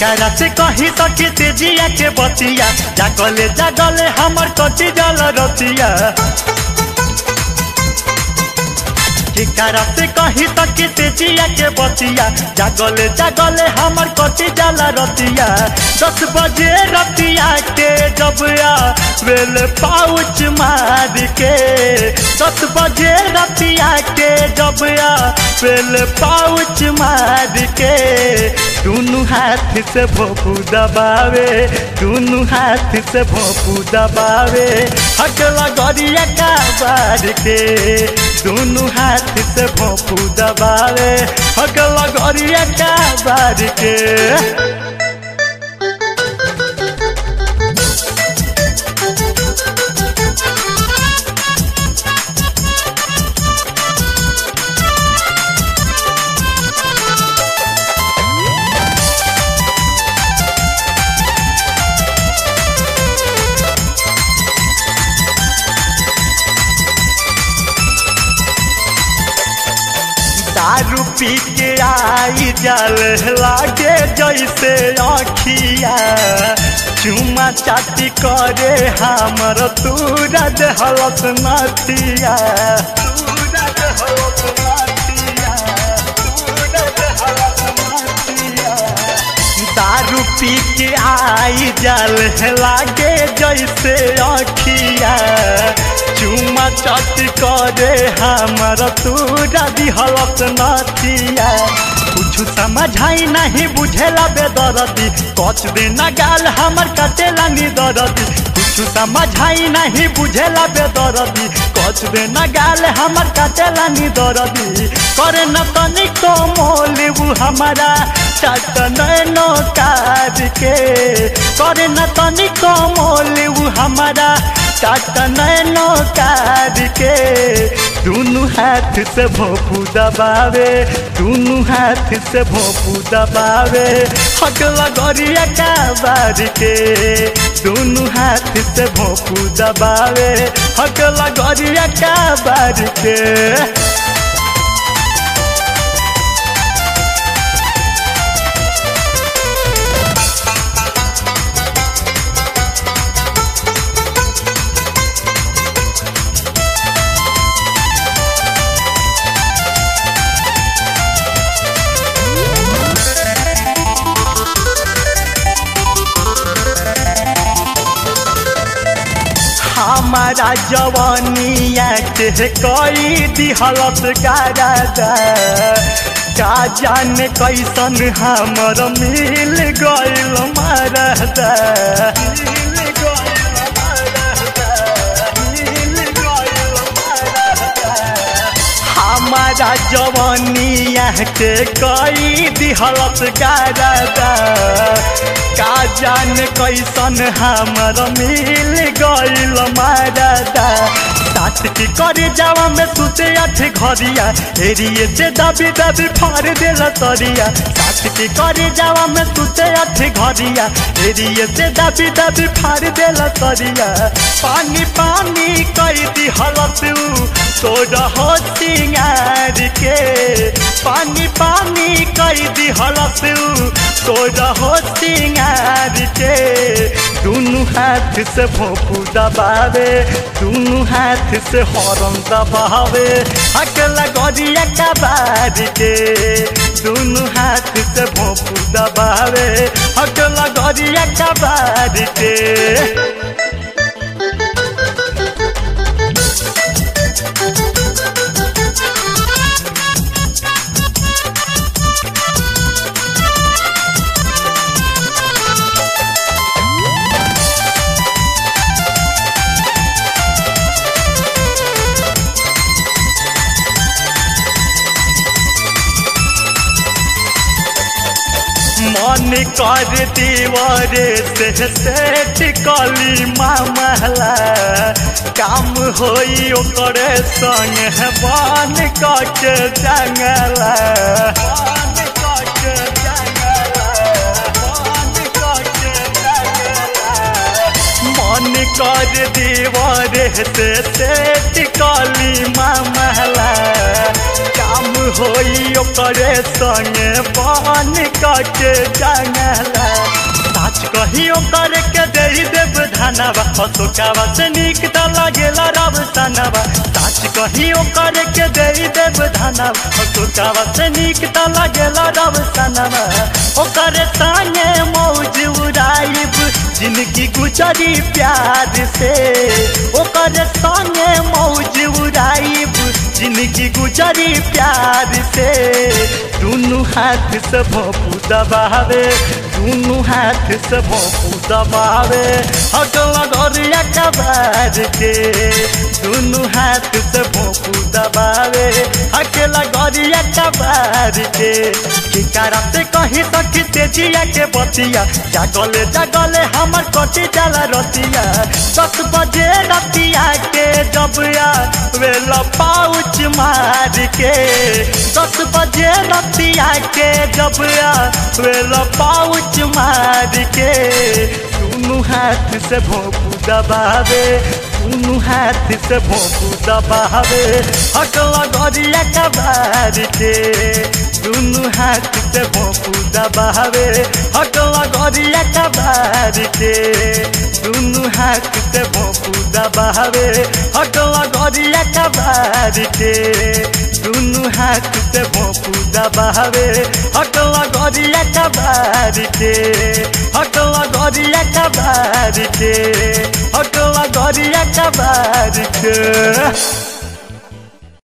केकरा से कही सकी तेजिया के बतिया जागले जागले हमर कटी जल रतिया केकरा से कही सकी तेजिया के बतिया जागले जागले हमर कटी जल रतिया दस बजे रतिया के जब आ वेल पाउच मार के दस बजे रतिया के जब आ वेल पाउच मार के दोनों हाथ से भोपू दबावे दोनों हाथ से भोपू दबावे हकला गरिया का बार के दोनों हाथ से भोपू दबावे हकला गरिया का बार के दारू पी के आई जल लागे जैसे अखिया चुमा चाटी करे हमर तूरज हलत नथिया दारू पी के आई जल लागे जैसे अखिया चुमा चट करे हमर तूरा दिहलत नथिया कुछ समझाई नहीं बुझेला बेदरदी कच देना गाल हमर कटेला निदरदी कुछ समझाई नहीं बुझेला बेदरदी कच देना गाल हमर कटेला निदरदी करे न तनिको मोलिबू हमारा चट नैनो काज के करे न तनिको मोलिबू हमारा चट नैनो काज के दोनों हाथ से भोपू दबावे दोनों हाथ से भोपू दबावे हकला गरिया का बार के दोनों हाथ से भोपू दबावे हकला गरिया का बार के हमारा जवानिया के कई दिहलत गारादा का जाने कैसन हमर मिल गइल मरदा हमारा जवानिया के कई दिहलत गारादा का जाने कैसन हमर मिल गइल मरदा साथ की करे जावा में सुते अठ घरिया हेरिए से दबी दबी फाड़ देल तरिया साथ की करे जावा में सुते अठ घरिया हेरिए से दबी दबी फाड़ देल तरिया पानी पानी कई दी हलत तोड़ हो सिंगार के पानी पानी कई दी हलत तोड़ हो सिंगार के दोनों हाथ से भोपू दबावे दोनों हाथ से हॉर्न दबावे अकेला गरिया का बार के दोनों हाथ से भोपू दबावे अकेला गरिया का बार के मन कर दीवारे से सेठ कली मामला काम होई ओकरे संग बन के जंगला बन के जंगला बन के जंगला मन कर दीवारे से सेठ कली मामला काम होई ओकरे संगे बन के जंगला साच कही ओकर के दे देव धनवा अशोकावा से निक त लागेला रब सनवा साच कही ओकर के दे देव धनवा अशोकावा से निक त लागेला रब सनवा ओकर संगे मौज उड़ाइब जिंदगी गुजरी प्यार से ओकर संगे मौज उड़ाइब जिंदगी गुजरी प्यार से दुनू हाथ से भोपू दबावे दुनू हाथ से भोपू दबावे हकला गरिया कबार के दुनू हाथ से भोपू दबावे अकेला गरिया कबार के किकारा से कही सखी तेजिया के बतिया जागले जागले हमर कटी जाला रतिया दस बजे रतिया के जब वेला पाउच मार के दस बजे रतिया के जब वेला पाउच मार के दुनू हाथ से भोपू दबावे दुनू हाथ से भोपू दबावे हकला गरिया कबार के दुनू हाथ से भोपू दबावे हकला गरिया कबार के दुनू हाथ से भोपू दबावे हकला गरिया कबार के दुनू हाथ से भोपू दबावे हकला गरिया कबार के हकला गरिया कबार के हकला गरिया कबार के